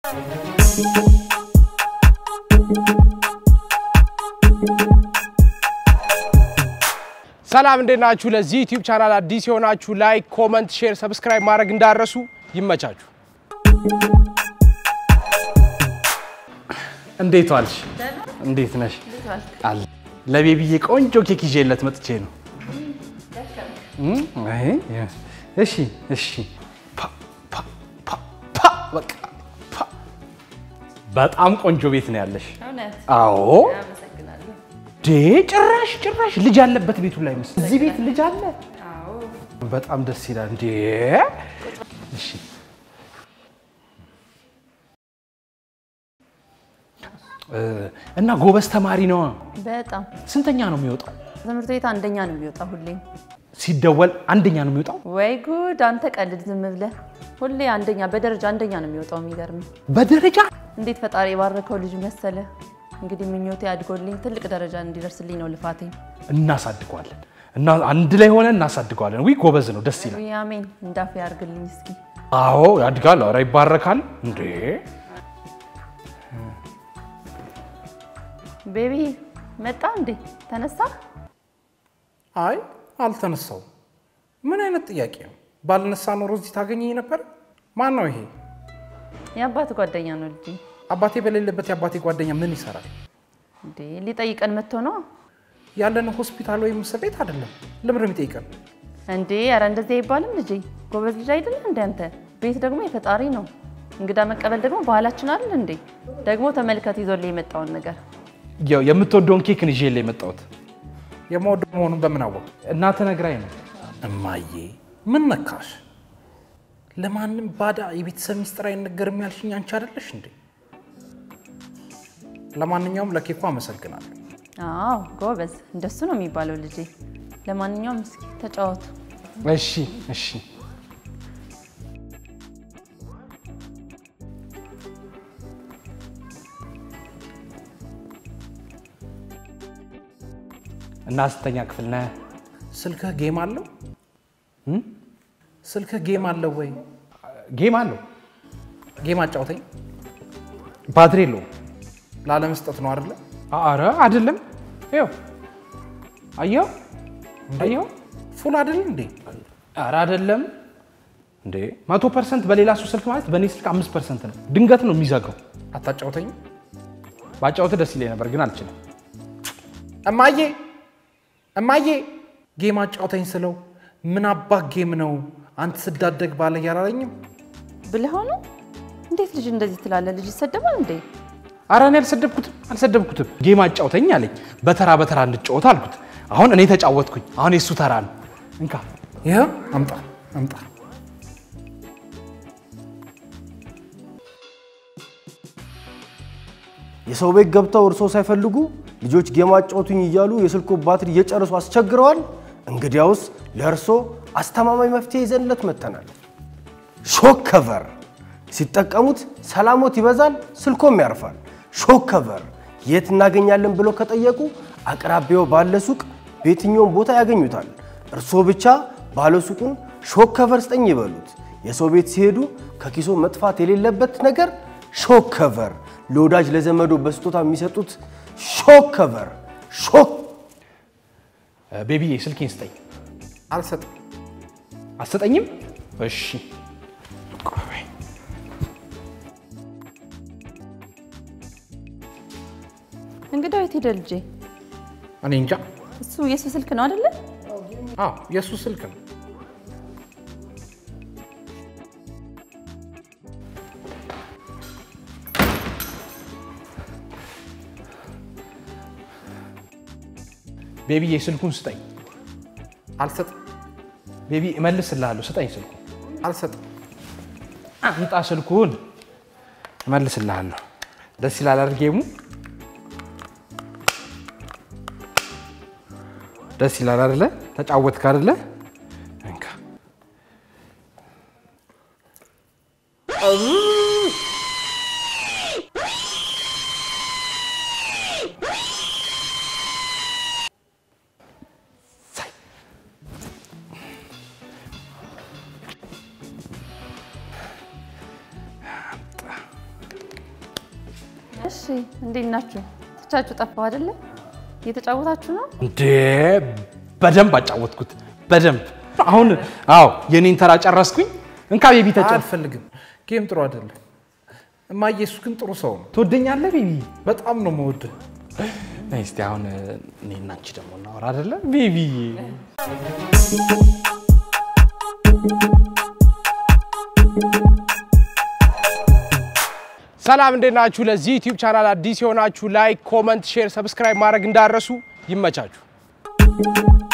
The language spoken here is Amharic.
ሰላም እንዴት ናችሁ? ለዚህ ዩቲዩብ ቻናል አዲስ የሆናችሁ ላይክ፣ ኮመንት፣ ሼር፣ ሰብስክራይብ ማድረግ እንዳረሱ ይመቻችሁ። እንዴት ዋልሽ? እንዴት ነሽ? አለ ለቤቢዬ ቆንጆ ኬክ ይዤለት መጥቼ ነው። እም፣ አይ፣ እሺ፣ እሺ። ፓ፣ ፓ፣ ፓ፣ ፓ፣ በቃ ፓ። በጣም ቆንጆ ቤት ነው ያለሽ። እውነት አዎ አመሰግናለሁ። ዴ ጭራሽ ጭራሽ ልጅ ያለበት ቤቱ ላይ መስል እዚህ ቤት ልጅ አለ። አዎ በጣም ደስ ይላል። እንዴ እሺ እ፣ እና ጎበዝ ተማሪ ነዋ። በጣም ስንተኛ ነው የሚወጣው? ትምህርት ቤት አንደኛ ነው የሚወጣው ሁሌ። ሲደወል አንደኛ ነው የሚወጣው። ወይ ጉድ! አንተ ቀልድ ዝም ብለህ። ሁሌ አንደኛ በደረጃ አንደኛ ነው የሚወጣው። የሚገርም በደረጃ እንዴት ፈጣሪ የባረከው ልጅ መሰለ። እንግዲህ ምኞቴ አድጎልኝ ትልቅ ደረጃ እንዲደርስልኝ ነው ልፋቴ። እናሳድገዋለን እና አንድ ላይ ሆነ እናሳድገዋለን። ዊ ጎበዝ ነው፣ ደስ ይላል። ውይ አሜን፣ እንዳፌ ያርግልኝ እስኪ። አዎ ያድጋል። ኧረ ይባረካል። እንዴ ቤቢ መጣ እንዴ? ተነሳ? አይ አልተነሳው። ምን አይነት ጥያቄ ነው? ባልነሳ ኖሮ እዚህ ታገኘኝ ነበር። ማን ነው ይሄ? የአባት ጓደኛ ነው ልጅ። አባቴ በሌለበት የአባቴ ጓደኛ ምን ይሰራል? እንዴ ሊጠይቀን መጥቶ ነው ያለን ሆስፒታል ወይም እስር ቤት አይደለም። ለምን ነው የሚጠይቀን? እንዴ? ኧረ እንደዚህ አይባልም ልጄ። ጎበዝ ልጅ አይደለ እንደ አንተ። ቤት ደግሞ የፈጣሪ ነው። እንግዳ መቀበል ደግሞ ባህላችን አይደል እንዴ? ደግሞ ተመልከት ይዞልህ የመጣውን ነገር ያው የምትወደውን ኬክን ይዤ ላይ የመጣሁት የማወደው መሆኑን በምን አወቅ? እናተ ነግራኝ ነው። እማዬ ምን ነካሽ? ለማንም ባዳ የቤተሰብ ሚስጥር አይነገርም ያልሽኝ አንቺ አይደለሽ እንዴ? ለማንኛውም ለኬኩ አመሰግናለሁ። አዎ ጎበዝ፣ እንደሱ ነው የሚባለው ልጄ። ለማንኛውም እስኪ ተጫወቱ። እሺ እሺ እና ስንተኛ ክፍል ነህ? ስልክህ ጌም አለው? ስልክህ ጌም አለው ወይ? ጌም አለው ጌም አጫውተኝ። ባትሪ የለውም። ላለመስጠት ነው አይደለ? አረ አይደለም። ይኸው አየኸው አየኸው። ፉል አይደል እንዴ? አረ አይደለም እንዴ መቶ ፐርሰንት በሌላ ሰው ስልክ ማለት በእኔ ስልክ አምስት ፐርሰንት ነው። ድንገት ነው የሚዘጋው። አታጫውተኝ። ባጫወት ደስ ይለኝ ነበር ግን አልችልም። እማዬ እማዬ ጌም አጫውተኝ ስለው ምን አባት ጌም ነው አንተ ስዳደግ ባለ ያላለኝም። ብለህ ሆኖ እንዴት ልጅ እንደዚህ ትላለህ? ልጅ ይሰደባል እንዴ? አረ እኔ አልሰደብኩትም አልሰደብኩትም። ጌም አጫውተኝ አለኝ። በተራ በተራ እንጫወት አልኩት። አሁን እኔ ተጫወትኩኝ። አሁን የእሱ ተራ ነው። እንካ ይህ አምጣ አምጣ። የሰው ቤት ገብተው እርሶ ሳይፈልጉ ልጆች ጌም አጫውቱኝ እያሉ የስልኮ ባትሪ እየጨረሱ አስቸግረዋል። እንግዲያውስ ለእርሶ አስተማማኝ መፍትሄ ይዘንለት መጥተናል። ሾክ ከቨር ሲጠቀሙት ሰላሞት ይበዛል፣ ስልኮም ያርፋል። ሾክ ከቨር የት እናገኛለን ብለው ከጠየቁ አቅራቢያው ባለ ሱቅ በየትኛውም ቦታ ያገኙታል። እርስዎ ብቻ ባለ ሱቁን ሾክ ከቨር ስጠኝ ይበሉት። የሰው ቤት ሲሄዱ ከኪሶ መጥፋት የሌለበት ነገር ሾክ ከቨር ለወዳጅ ለዘመዶ በስጦታ የሚሰጡት ሾክ ከቨር ሾክ ቤቢዬ ስልኬን ስጠኝ። አልሰጥም። አትሰጠኝም? እሺ እንግዳው የት ሄደ ልጄ? እኔ እንጃ። እሱ የሱ ስልክ ነው አይደለ? አዎ የእሱ ስልክ ነው። ቤቢዬ ስልኩን ስጠኝ። አልሰጥም። ቤቢ እመልስልሃለሁ። ስጠኝ ስልኩን። አልሰጥም። አምጣ ስልኩን። እመልስልሃለሁ። ደስ ይላል አይደል ጌሙ? ደስ ይላል አይደለ? ተጫወትክ አይደለ? እንካ እሺ እንዴት ናችሁ? ትቻችሁ ጠፋሁ አይደለ? እየተጫወታችሁ ነው? እንዴ በደንብ አጫወትኩት በደንብ አሁን አዎ የኔን ተራ ጨረስኩኝ እንካ ቤቢ ተጫወት አልፈልግም። ጌም ጥሩ አይደለም እማዬ። እሱ ግን ጥሩ ሰው ነው። ትወደኛለህ ቤቢ በጣም ነው የምወድህ። ነይ እስቲ አሁን እኔ እና አንቺ ደግሞ እናወራ አይደለ ቤቢ ሰላም እንዴት ናችሁ? ለዚህ ዩቲዩብ ቻናል አዲስ የሆናችሁ ላይክ፣ ኮመንት፣ ሼር፣ ሰብስክራይብ ማድረግ እንዳረሱ ይመቻችሁ።